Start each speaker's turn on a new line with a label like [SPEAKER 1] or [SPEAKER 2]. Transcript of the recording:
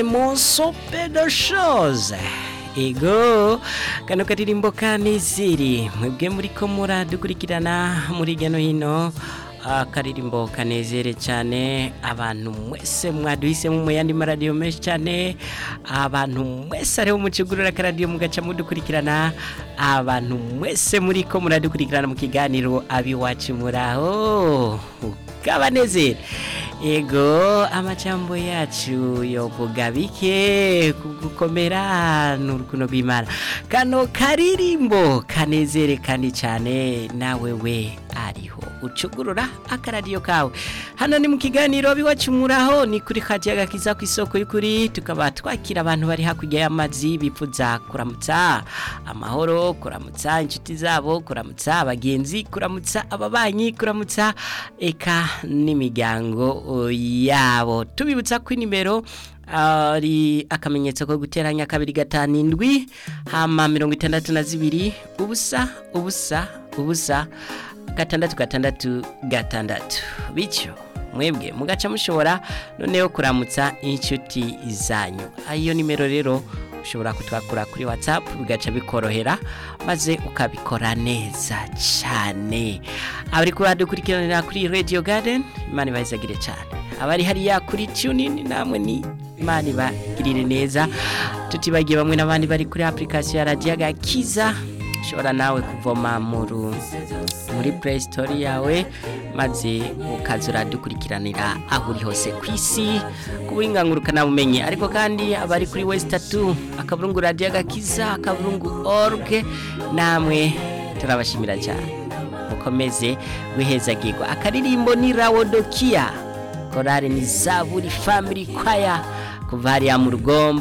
[SPEAKER 1] Mon sope de chose ego kano karirimbo kanezere mwebwe muri ko muradukurikirana muri hirya no hino akaririmbo kanezere cyane abantu mwese mwaduhisemo mu yandi maradiyo menshi cyane abantu mwese ariho mucugurura akaradiyo mugaca mudukurikirana abantu mwese muri ko muradukurikirana mu kiganiro abiwacu muraho kabanezere ego amacambo yacu yovuga bike kugukomera n'urukundo rw'imana kano karirimbo kanezere kandi cyane nawe we ariho ucugurura akaradiyo kawe hano ni mu kiganiro biwacumuraho ni kuri kajaga kiza ku isoko y'ukuri tukaba twakira abantu bari hakurya y'amazi bipfuza kuramutsa amahoro kuramutsa inshuti zabo kuramutsa abagenzi kuramutsa ababanyi kuramutsa eka n'imiryango yabo tubibutsa ko nimero ari akamenyetso ko guteranya kabiri gatanu indwi hama mirongo itandatu na zibiri ubusa ubusa ubusa gatandatu gatandatu gatandatu bityo mwebwe mugaca mushobora noneho kuramutsa inshuti zanyu ayo nimero rero ushobora kutwakura kuri watsapu bigaca bikorohera maze ukabikora neza cyane abari kuradukurikiranira kuri radiyo gadeni imana ibahezagire cyane abari hariya kuri tunini namwe ni imana ibagirire neza tutibagiye bamwe n'abandi bari kuri apurikasiyo ya radiyo gakiza ushobora nawe kuvoma muri play store yawe maze ukaza uradukurikiranira aho uri hose ku isi ku burenganzira bumenye ariko kandi abari kuri wesitatu akaburungu radiyo gakiza akaburungu orge namwe turabashimira cyane mukomeze wihezagirwa akaririmbo ni rawodokiya korari ni zaburi family kwaya kuva hariya mu rugombo